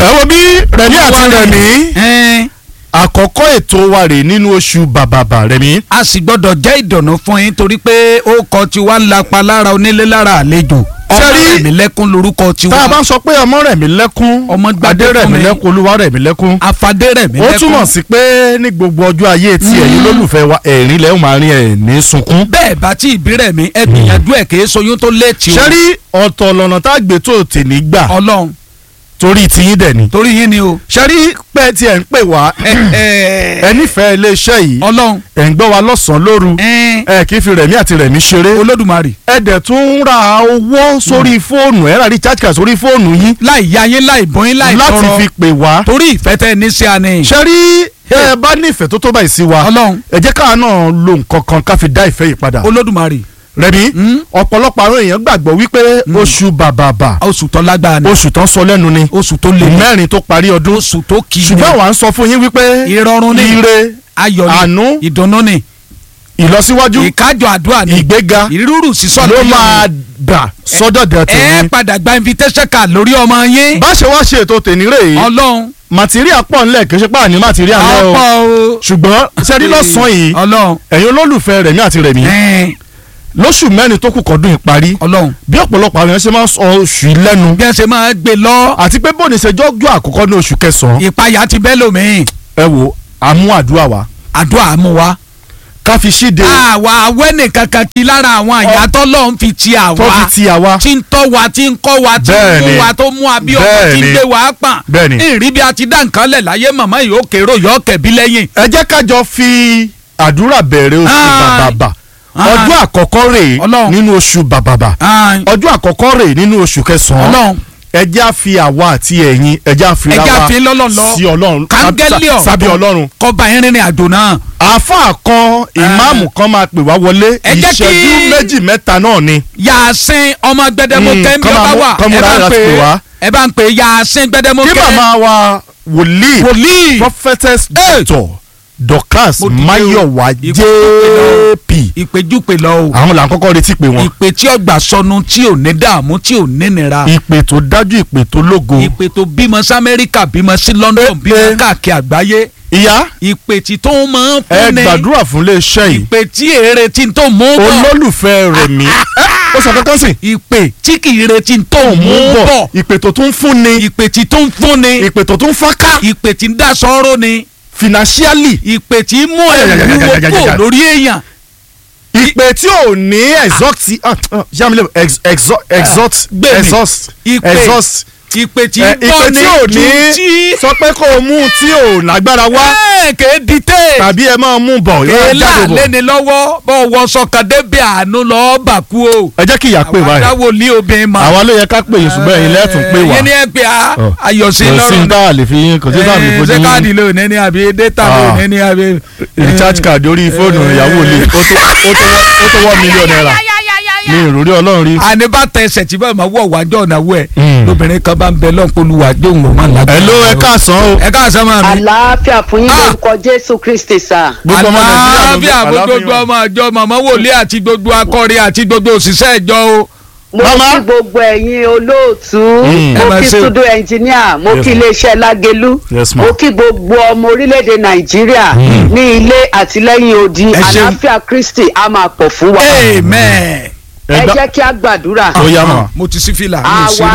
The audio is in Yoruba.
ẹ wo bí rẹ̀mí àti rẹ̀mí Ẹn, àkọ́kọ́ ètò wa rè nínú oṣù bàbàbà rẹ̀mí. a sì gbọ́dọ̀ jẹ́ ìdùnnú fún yín torí pé ó kọ tiwa ń lapa lára onílé lára àlejò ọmọ Sẹ́rí- rẹ̀mí lẹ́kún lorúkọ tiwa tá a bá ń sọ pé ọmọ rẹ̀mí lẹ́kún Ọmọ gbadé adé fún rẹ̀mí mi. lẹ́kún olúwa rẹ̀mí lẹ́kún. afadé rẹ̀mí ó lẹ́kún túmọ̀ sí pé ní gbogbo ọjọ́ ayé tí ẹ̀yin lólùfẹ́ wa ẹ̀rín lẹ́hùn máa rin ẹ̀ ní sunkún. bẹ́ẹ̀ bá tí ìbí rẹ̀mí ẹ gbìyànjú ẹ̀ kìí soyún tó létí o ṣẹ́rí ọ̀tọ̀ lọ́nà tá a gbé tó tè ní gbà ọlọ́run torí tiyín dẹ̀ ni. torí yín ni o ṣẹ́rí pé tí ẹ̀ ń pè wá ẹ ẹ ẹ nífẹ̀ẹ́ iléeṣẹ́ yìí ọlọ́run ẹ̀ ń gbọ́ wa lọ́sàn-án lóru ẹn, ẹ kì í fi rẹ̀mí àti rẹ̀mí ṣeré olódùmarè ẹ dẹ̀ tún ń ra owó sórí fóònù ẹ rà rí charge card sórí fóònù yín láì ya yín láì bọ́ yín láì láti tọrọ fi pè wá. torí ìfẹ́ tẹ́ ẹ ní sí àní ṣẹ́rí ẹ bá nífẹ̀ẹ́ tó tó báyìí sí wa ọlọ́run ẹ jẹ́ káwa náà lo nǹkan kan ká fi dá ìfẹ́ yìí padà. olódùmarè rẹ̀mí Mm. ọ̀pọ̀lọpọ̀ àwọn èèyàn gbàgbọ́ wípé oṣù bàbàbà oṣù tó lágbára ni oṣù tán sọ lẹ́nu ni oṣù tó lè ní mẹ́rin tó parí ọdún oṣù tó kì í ṣùgbọ́n ní àwa ń sọ fún yín wípé ìrọ̀rùn ni ire ayọ̀ ni àánú ìdùnnú ni ìlọsíwájú ìkájọ àdúrà ni ìgbéga ìrúrù sísọ ló lórí máa ọmọ. bà sọ́dọ̀ dẹ̀ ẹ tèmi. padà gba invitation card lórí ọmọ yín bá ṣe wá ṣe ètò tèmi rè é ọlọ́run màtíríà pọ̀ ńlẹ̀ kì í ṣe pé àní màtíríà ńlẹ̀ o ọ̀pọ̀ o ṣùgbọ́n sẹ́rí lọ́sàn-án yìí ọlọ́run ẹ̀yin olólùfẹ́ rẹ̀mí àti rẹ̀mí ẹn, lóṣù mẹ́rin tó kù kọ́dún ìparí ọlọ́run bí ọ̀pọ̀lọpọ̀ àwọn èèyàn ṣe máa ń sọ oṣù yìí lẹ́nu bí wọ́n ṣe máa gbé lọ àti pé bóni ṣe jọ́jọ́ àkọ́kọ́ ní oṣù kẹsàn-án ìpayà ti bẹ́ lómi ẹ wo àmú àdúrà wa àdúrà mú wa. ká fi ṣíde àwa awẹ́ nìkan kan ti lára àwọn àyàtọ̀ lọ́hún fi ti àwa tó fi ti àwa tí ń tọ́ wa tí ń kọ́ wa tí ń Bẹ́ẹ̀ni. mú wa tó mú wa bí ọmọ tí ń Bẹ́ẹ̀ni. gbé wa pọ̀n. Bẹ́ẹ̀ni. ìrí bí a ti dá nǹkan lẹ̀ láyé màmá yìí ó kérò yọ kẹ̀bí lẹ́yìn. ẹ jẹ́ ká jọ fi àdúrà bẹ̀rẹ̀ oṣù Ai. bàbàbà Ai. ọjọ́ àkọ́kọ́ rèé Ọlọ́run. nínú oṣù bàbàbà ọjọ́ àkọ́kọ́ rèé nínú oṣù kẹsàn-án ọlọ́run ẹ jẹ́ á fi àwa àti ẹ̀yin ẹ jẹ́ á fi ra ẹja wa fi lọ́lọ́run lọ sí ọlọ́run kángẹ́lì sá- sábẹ́ ọlọ́run. kọba ìrìnrìn àjò náà. àáfàá kan ìmáàmù kan máa pè wá wọlé Ẹ jẹ́ kí- ìṣẹ́jú méjì mẹ́ta náà ni. yàásín ọmọ gbẹdẹmọ Mm, kẹ́ńbí kọ́ máa ọba mú- wà kọ́ múra ẹ bá ń láti pè pè wá. ẹ bá ń pè yàásín gbẹdẹmọ kí kẹ́ màmá wa wòlíì wòlíì prophetess doctor dorcas Mo dìde o. mayowa Ìpè jp ìpèjúpè lọ o àwọn là ń kọ́kọ́ retí pé wọn. ìpè tí ọgbà sọnù tí ò ní dààmú tí ò ní nira. ìpè tó dájú ìpè tó lógo. ìpè tó bímọ sí amẹ́ríkà bímọ sí london Eh, bímọ eh. káàkiri àgbáyé ìyá ìpè tí tó máa ń ẹ fún ni gbàdúrà fún iléeṣẹ́ yìí ìpè tí èrè tí tó mú bọ̀ olólùfẹ́ rẹ̀ mí ó sọ kankan sí. ìpè tí kì í retí tó mú bọ̀ ìpè tó tún fún ni ìpè tí tó ń fún ni ìpè tó tún fọ́nká ìpè tí ń dá sọ́rọ́ ni financially ìpè tí ń mú ẹ̀rù wúwo kò lórí èèyàn ìpè tí ò ní exhaust yamile exhaust gbèmí. exhaust Ìpè. exhaust ìpè tí Eh, ń bọ̀ ìpè ní tí ò ní ju tí sọ pé kó o mú tí ò lágbára wá ẹ̀ kéé dìtẹ̀ tàbí ẹ máa mú bọ̀ yóò èélà jáde bọ̀ lẹ́ni lọ́wọ́ bọ́ wọ sọ̀kan débi àánú lọ́ọ́ bàkú o. ẹ jẹ́ kí ìyá pè àwọn báyìí adáwọ̀ ní obìnrin ma. àwa ló yẹ ká pè yín ṣùgbọ́n ẹ̀yin lẹ́tùn pè wá yín ní ẹ pé a Ọ. ayọ̀sí kò sí lọ́rùn tá a lè fi yín kò sí tá a lè Eh, fojú ṣé káàdì yín ló ní ní àbí data ló Ah. ní ní àbí. recharge card orí fóònù ìyàwó lè ó tó ó tó wọ́- ó tó wọ́ mílíọ̀nù náírà ní ìròrí ọlọ́run rí. àní bá tẹ ẹsẹ̀ tí báyìí máa wọ̀ wájọ́ ọ̀nà wẹ̀ Mm. lóbìnrin kan bá ń bẹ lọ́nkọ́lùwà jóun ò máa lágbára. ẹ ló ẹ káàsán o ẹ káàsán máa mi. àlàáfíà fún yín Ah. lórúkọ jésù kristi sá. gbogbo ọmọ nàìjíríà ló àlàáfíà gbé gbogbo ọmọ àjọ màmá wòlíì àti gbogbo akọrin àti gbogbo òṣìṣẹ́ ìjọ o. mo Mama. kí gbogbo ẹ̀yin olóòtú Mm. Ẹ mo máa kí ṣe o. studio engineer mo Yes, kí ma'am. iléeṣẹ́ lágẹ̀lú Yes, ma'am. mo kí gbogbo ọmọ orílẹ̀-èdè nàìjíríà ní ilé àtìlẹ́yìn odi Ẹ ṣeun. àlàáfíà kristi a máa pọ̀ fún wa amen. ẹ gbá- jẹ́ kí a gbàdúrà Ó yá, màmá. mo ti sí fìlà. mi ò àwa sí